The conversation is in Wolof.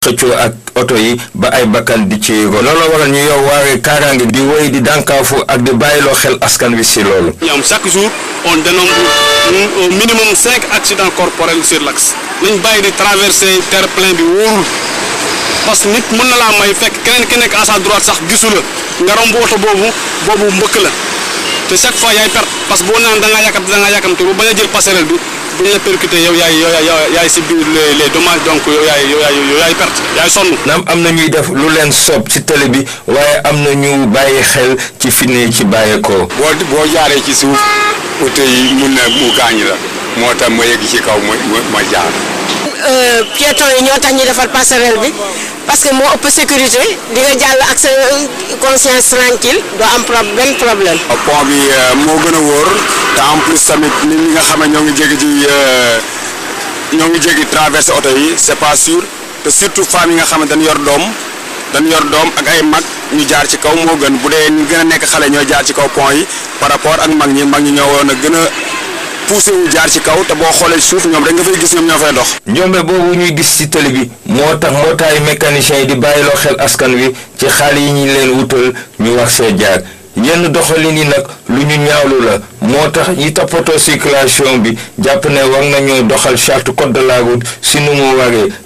xëccoo ak oto yi ba ay bakkan di ci yëgoo looloo waral ñu yow waare kaaraange di woy di dànkaafu ak di bàyyiloo xel askan wi si loolu. ñoom chaque jour on dénombre au minimum cinq accidents corporels sur l'axe nañ bàyyi di traverser terre-plein bi wóorul parce que nit mën na laa may fekk keneen ki nekk à sa droite sax gisu la nga romb oto boobu boobu mbëkk la te chaque fois yaay perte parce que boo naan da ngaa yàkkamte da ngaa yàkkamte bu bañ a jël passerelle bi bu ñu la percuté yow yaay yow yaay yaay subir les les dommages donc yow yaay yow yaay yow yaay perte yaay sonn. naam am na ñuy def lu leen soob ci télé bi waaye am na ñu bàyyi xel ci fi ne ci bàyyeekoo. boo boo jaaree ci suuf oto yi mun na mu gaañ la moo tax ma yegg ci kaw ma ma jaar. piétons yi ñoo tax ñu defar passerelle bi parce que moo ëpp sécurité di nga jàll ak sa conscience tranquille doo am pro benn problème. pont bi moo gën a wóor te en plus tamit nit ñi nga xam ne ñoo ngi jéggi ci ñoo ngi jéggi traversé oto yi c'est pas sûr te surtout femmes yi nga xam ne dañu yor doom dañu yor doom ak ay mag ñu jaar ci kaw moo gën bu dee ñu gën a nekk xale ñooy jaar ci kaw pont yi par rapport ak mag ñi mag ñi ñoo woon a gën a. poussé wu jaar ci kaw te boo xoolee suuf ñoom rek nga fay gis ñoom ñoo fay dox. njombe boobu ñuy gis ci télé bi moo tax mbootaayu mécanicien yi di bàyyiloo xel askan wi ci xaal yi ñu leen wutal ñu wax see jaar yenn doxalin yi nag lu ñu ñaawlu la moo tax ñi toppatoo circulation bi jàpp ne war nañoo doxal charte code de la route si nu mu waree